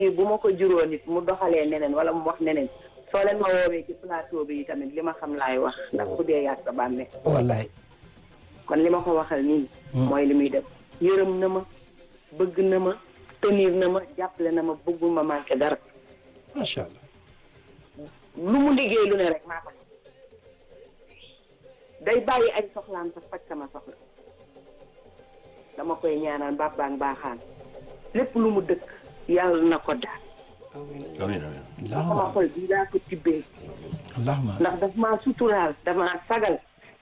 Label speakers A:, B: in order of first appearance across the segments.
A: bu ma ko juróon nit mu doxalee neneen wala mu wax neneen soo leen ma woowee ci plateau bi tamit li ma xam laay wax ndax ku dee yàgg sa bàmmeel
B: wallaay
A: kon li ma ko waxal nii mooy li muy def yërëm na ma bëgg na ma tenir na ma jàppale na ma bëggul ma manqué dara
B: macha allah
A: lu mu liggéey lu ne rek maa ko day bàyyi ay soxlaam sax faj sama soxla dama koy ñaanal bàbbaan baaxaan lépp lu mu dëkk yàlla na ko daal
C: amiin amiin
A: sama
B: allahumma
A: xol bii laa ko tibbee
B: allahumma
A: ndax daf maa suturaal daf maa sagal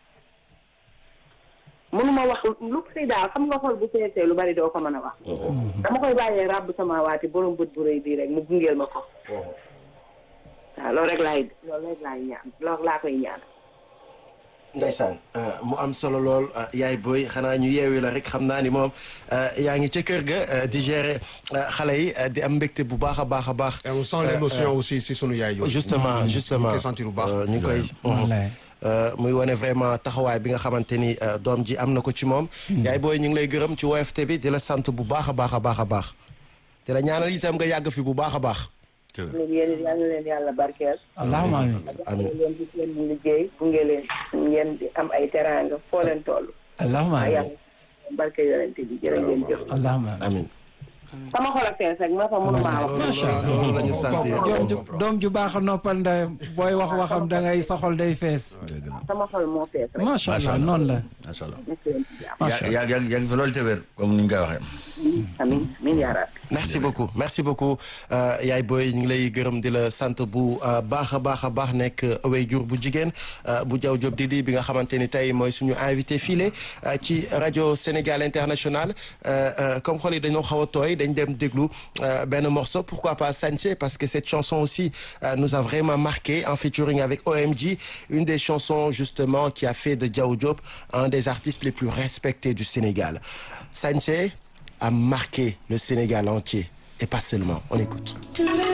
A: mënuma wax lu si daal xam nga xol bu feesee lu bari doo ko mën a wax dama koy bàyyee ràbb sama waati borom bët bu rëy bii rek mu gungeel ma ko waaw loolu rek laay loolu rek laay ñaan loolu laa koy ñaan
C: Ndeysaan mu am solo lool yaay booy xanaa ñu yeewi la rek xam naa ni moom yaa ngi ca kër ga di gérer xale yi di am mbégte bu baax a baax a baax.
D: Et on sent l'émotion aussi si sunu yaay yooyu.
C: justement justement
D: ñu koy sentir bu baax.
C: ñu ngi koy.
B: wallaay
C: muy wane vraiment taxawaay bi nga xamante ni doom ji am na ko ci moom. yaay booy ñu ngi lay gërëm ci woyofte bi di la sant bu baax a baax a baax a baax. di la ñaanal itam nga yàgg fi bu baax a baax.
A: leen yéen it yal na leen yàlla barkeel
B: allahumma amin
A: jàppale leen ci seen liggéey gunge leen ngeen di am ay teraanga foo leen toll
B: allahumma
A: a
B: amin
A: yàlla barke yonente bi jërë ngeen jëf
B: allahumma amin
C: amiin.
A: sama xol a fees rek ma fa mënumaa wax
B: macha allah
C: loolu la ñu sant
B: doom ju doom ju baax a noppal ndeyam booy wax waxam da ngay soxol day fees
A: sama xol moo fees rek
B: macha allah noonu la
E: macha allah
A: nekk leen ci jàmm
B: macha allah
E: yaa yaa yaa ngi fi loolu te wér comme ni ñu koy waxee.
A: amin amin yaa rabbi
C: merci beaucoup merci beaucoup yaay booy ñu ngi lay gërëm di la sant bu baax a baax a baax nekk waajur bu jigéen bu jaw job Didi bi nga xamante ni tey mooy suñu invité file ci rajo Sénégal International comme xol yi dañoo xaw a tooy dañ dem déglu benn morceau pourquoi pas Sañse parce que cette chanson aussi nous a vraiment marqué en featuring avec OMG une des chansons justement qui a fait de Diaw Diop un des artistes les plus respectés du Sénégal Sañse a marqué le Sénégal entier et pas seulement on écoute